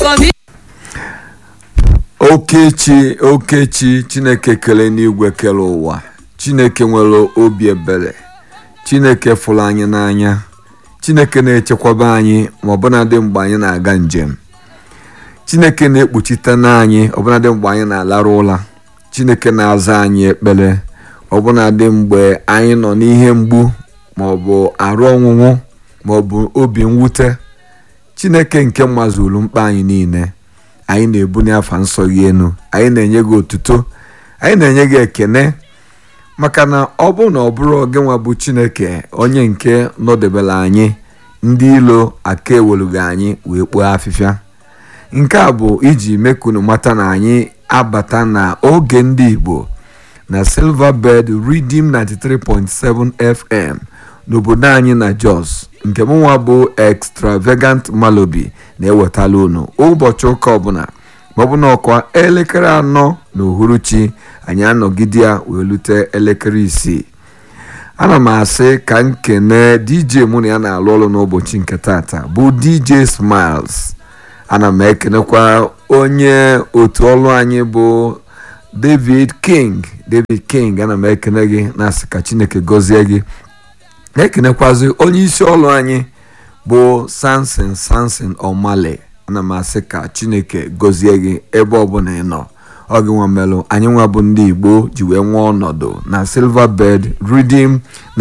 okechi okechi chineke kele n'igwe kele ụwa chineke nwere obi ebere chineke fụrụ anyị n'anya chineke na-echekwaba anyị ma ọbụnadị mgbe anyị na-aga njem chineke na-ekpuchite n'anyị ọbụnadị mgbe anyị na-alarụ ụla chineke na-aza anyị ekpere ọbụnadị mgbe anyị nọ n'ihe mgbu maọbụ arụ ọnwụnwụ maọbụ obi mwute chineke nke mazuru mkpa anyị niile anyị na-ebunye afa nsọ gị enu anyị na-enye gị otuto anyị na-enye gị ekene maka na ọ bụ na ọ bụrụ oge nwa bụ chineke onye nke nọdebere anyị ndị ilo aka ewelughị anyị wee kpuo afịfịa nke a bụ iji mekunu mata na anyị abata na oge ndị igbo na silverbird redeem 93.7 fm n'obodo anyị na jos nke mụnwa bụ extravagant malobi na-ewetala unu ụbọchị ụka ọbụla ma ọ bụ na ọkwa elekere anọ na uhuruchi anyị anọgide ya wee lute elekere isii ana m asị ka m kene dj mụ na ya na-alụ ọrụ n'ụbọchị nke tata bụ dj smiles ana m ekenekwa onye otu ọrụ anyị bụ david king david king ana m ekene gị na-asị ka chineke gọzie gị na-ekenekwazi onye isi ọrụ anyị bụ samson samson omale ana m asị ka chineke gọzie gị ebe ọbụla ị nọ ọ gị nwa melụ anyị nwa bụ ndị igbo ji wee nwee ọnọdụ na silverbird redeem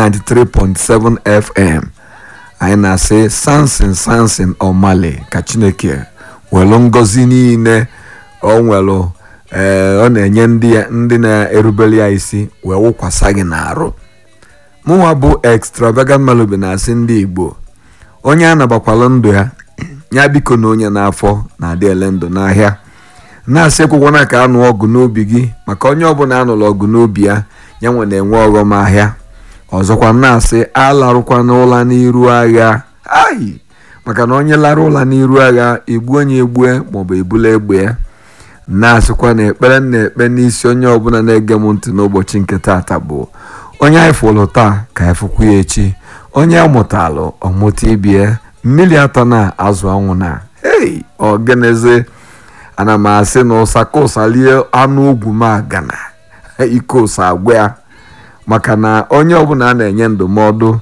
93.7 fm anyị na-asị samson samson omale ka chineke welụ ngọzi niile ọ nwelụ ee ọ na-enye ndị na-erubere ya isi wee wụkwasa gị n'arụ mụnwa bụ extravagant malobi na-asị ndị igbo onye a nabakwala ndụ ya ya biko na onye n'afọ na-adị ele ndụ n'ahịa na-asị ekwekwana ka anụ ọgụ n'obi gị maka onye ọbụla anụrụ ọgụ n'obi ya ya nwe na-enwe ọghọm ahịa ọzọkwa na-asị alarụkwana ụla n'iru agha ayi maka na onye lara ụla n'iru agha egbu onye egbue maọbụ ebula egbe ya na-asịkwa na ekpere na-ekpe n'isi onye ọbụla na-ege m ntị n'ụbọchị nke taata bụ onye anyị fụrụ taa ka anyị fụkwu ya echi onye amụtalụ ọmụta ibie mmiri atọ na azụ anwụ na hei ọgeneze ana m asị na ụsa ka ụsa lie anụ ugwu m agana ike ụsa agwa ya maka na onye ọbụla a na-enye ndụmọdụ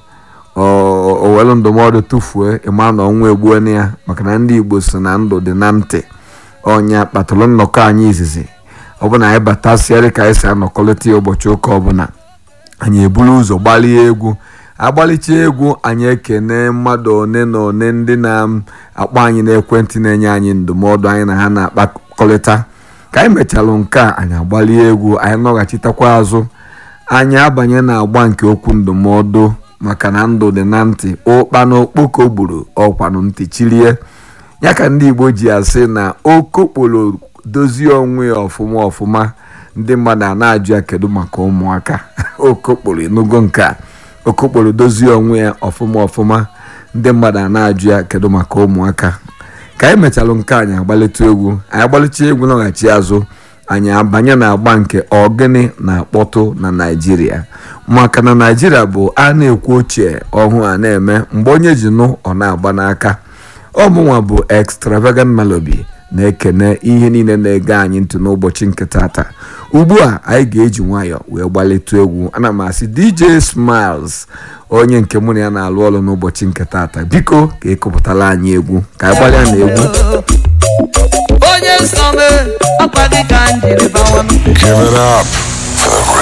owelu ndụmọdụ tụfuo ịma na ọnwa egbuona ya maka na ndị igbo si na ndụ dị na ntị ọnya kpatụrụ nnọkọ anyị izizi ọbụna anyị batasịarị ka anyị si anọkọlịta ya ụbọchị ụka ọbụla anyị eburu ụzọ gbalie egwu agbalicha egwu anyị ekene mmadụ one na one ndị na-akpọ anyị n'ekwentị na-enye anyị ndụmọdụ anyị na ha na-akpakọrịta ka anyị mechalụ nke a anyị agbalie egwu anyị nọghachitakwa azụ anyị abanye na agba nke okwu ndụmọdụ maka na ndụ dị na ntị ụkpa na okpoko gburu ọkwanụ ntị chilie ya ka ndị igbo ji asị na okokporo dozie onwe ya ọfụma ọfụma ndị mmadụ a na-ajụ ya kedu maka ụmụaka okokporo enugo nke a okokporo dozie onwe ya ọfụma ọfụma ndị mmadụ a na-ajụ ya kedu maka ụmụaka ka anyị mechalụ nke anyị agbalịta egwu anyị agbalịcha egwu nọghachi azụ anyị abanye na agba nke ọgịnị na-akpọtụ na naijiria maka na naijiria bụ a na-ekwu ochie ọhụụ a na-eme mgbe onye ji nụ ọ na-agba n'aka ọmụnwa bụ extravagant malobi na-ekene ihe niile na-ege anyị ntị n'ụbọchị nke tata ugbu a anyị ga-eji nwayọọ wee gbalịtụ egwu ana m asị dj smiles onye nke mụ na ya na-alụ ọrụ n'ụbọchị nke tata biko ka ịkụpụtala anyị egwu ka anyị gbalịa na egwu onye nsọ m ọkwa gị ka m jiri bawa m Give it up